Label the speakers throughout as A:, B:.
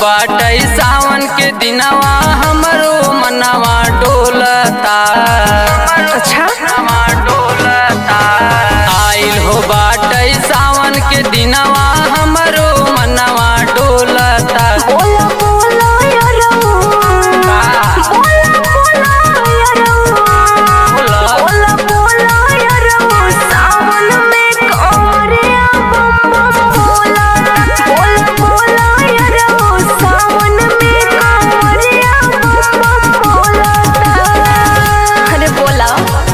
A: बाटई सावन के दिनवा हमरो मनवा डोलता
B: अच्छा
A: मनवा डोलता आइल हो बाटई सावन के दिनवा हमरो मनवा डोलता
B: बोला बोला यारो बोला बोला यारो बोला बोला यारो सावन में कमरिया बम बम बोला बोला बोला यारो सावन में कमरिया बम बम बोला अरे बोला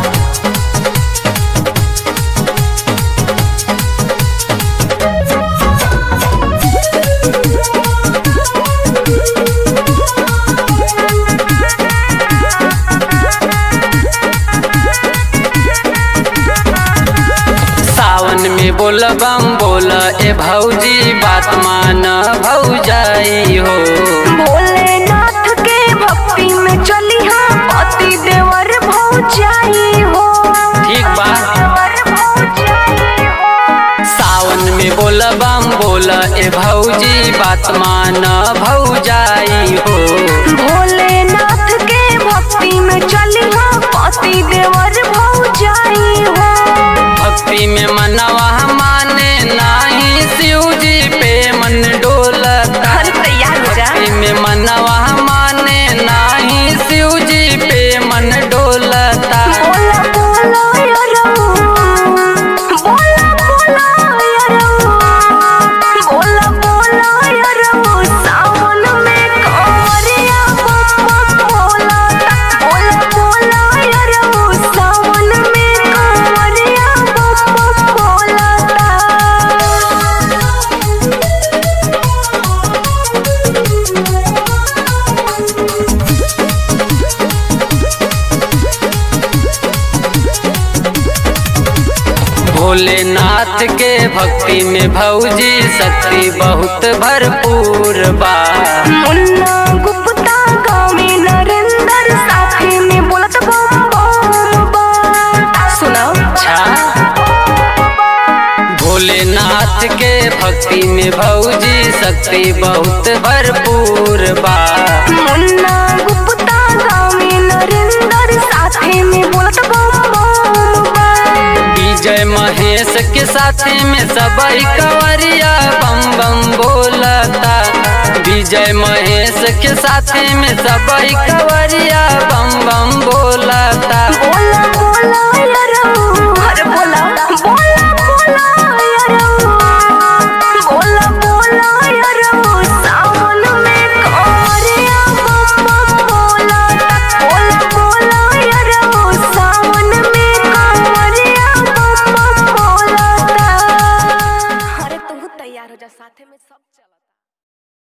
A: सावन में बोल बम बोल ए भौजी बात मान भौजाई हो
B: भोलेनाथ के भक्ति में चली हाँ पति देवर भौजाई हो
A: ठीक बा
B: देवर भौजाई हो
A: सावन में बोल बम बोल ए भौजी बात मान भौजाई हो
B: भोलेनाथ के भक्ति में चली हाँ पति देवर भौजाई हो
A: भक्ति में मनवा माने नाही शिव जी पे मन डोलता
B: हर तैयार हो जा
A: भक्ति में मनवा माने नाही शिव जी पे मन डोलता
B: बोला बोला यारो बोला बोला यारो बोला बोला यारो सावन में कमरिया बम बम बोला बोला बोला यारो सावन में कमरिया बम बम बोला
A: भोलेनाथ के भक्ति में भौजी शक्ति बहुत भरपूर बा
B: मुन्ना गुप्ता गावे नरेंद्र साथे में बोलत बम बम बा सुनाओ
A: अच्छा भोलेनाथ के भक्ति में भौजी शक्ति बहुत भरपूर बा
B: मुन्ना गुप्ता गावे नरेंद्र साथे में बोलत बम बम बा
A: विजय महेश के साथी में सबई कंवरिया बम बम बोलता विजय महेश के साथी में सबई कंवरिया बम बम बोलता
B: बोला बोला यारो